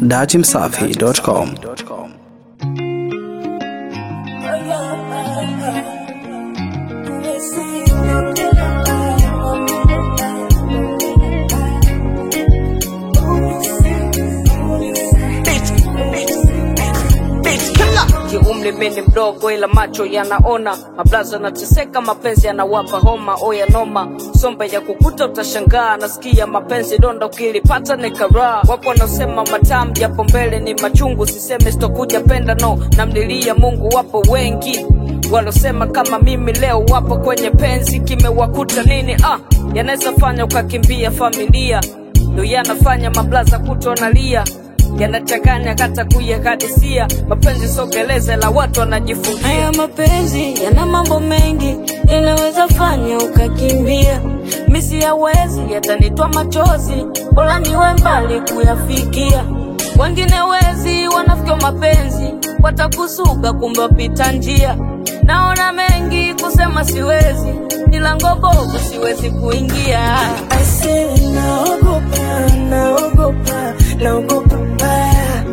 datimsafi.com. kiumri mimi mdogo ila macho yanaona mablaza nateseka mapenzi yanawapa homa oya noma sombe ya kukuta utashangaa nasikia mapenzi donda ukilipata ni karaa wapo wanaosema matamu japo mbele ni machungu siseme sitokuja penda no namlilia mungu wapo wengi walosema kama mimi leo wapo kwenye penzi kimewakuta nini ah yanaweza fanya ukakimbia familia ndo yanafanya mablaza kutonalia yanachanganya kata kuyakadisia mapenzi sogeleze la watu wanajifungia Haya mapenzi yana mambo mengi, yanaweza fanya ukakimbia. Misi yawezi yatanitwa machozi, bora niwe mbali kuyafikia. Wengine wezi wanafikia mapenzi, watakusuga kumbe wapita njia. Naona mengi kusema siwezi, milango bovu siwezi kuingia. Aise, naogopa, naogopa, naogopa mbaya.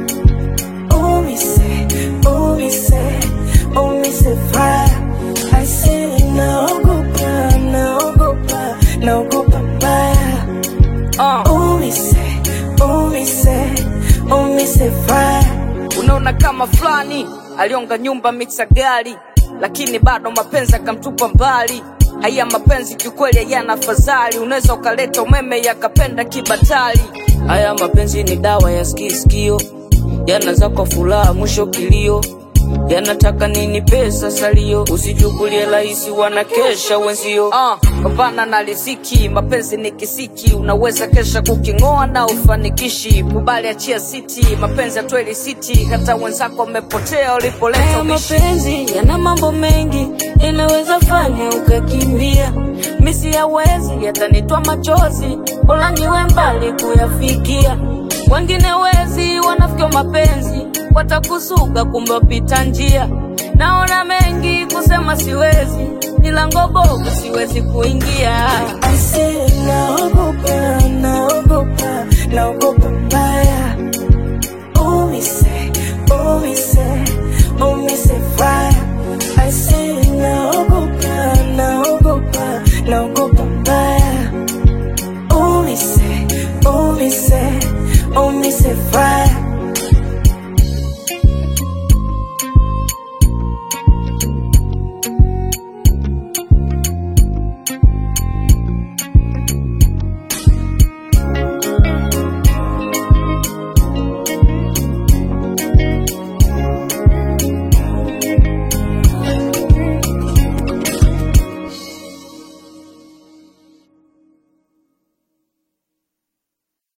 Umise, umise, umise fire. Aise, naogopa, naogopa, naogopa mbaya. uh. Umise, umise, umise fire. unaona kama fulani alionga nyumba mixa gari lakini bado mapenzi akamtupa mbali haya mapenzi kiukweli hayana fadhali unaweza ukaleta umeme yakapenda kibatali haya mapenzi ni dawa ya skiskio yana kwa furaha mwisho kilio yanataka nini pesa salio usichukulie rahisi wanakesha wenzio uh, pambana na riziki mapenzi ni kisiki unaweza kesha kuking'oa na ufanikishi kubali achia siti mapenzi atweli siti hata wenzako wamepotea ulipoleta Haya ubishi mapenzi yana mambo mengi, yanaweza fanya ukakimbia. Misi yawezi yatanitwa machozi, bora niwe mbali kuyafikia. Wengine wezi wanafikia mapenzi, watakusuga kumbe wapita njia. Naona mengi kusema siwezi, milango bovu siwezi kuingia. Aise, naogopa, naogopa, naogopa mbaya. Umise, umise, umise fire. Aise, naogopa, naogopa, naogopa mbaya. Umise, umise, umise fire.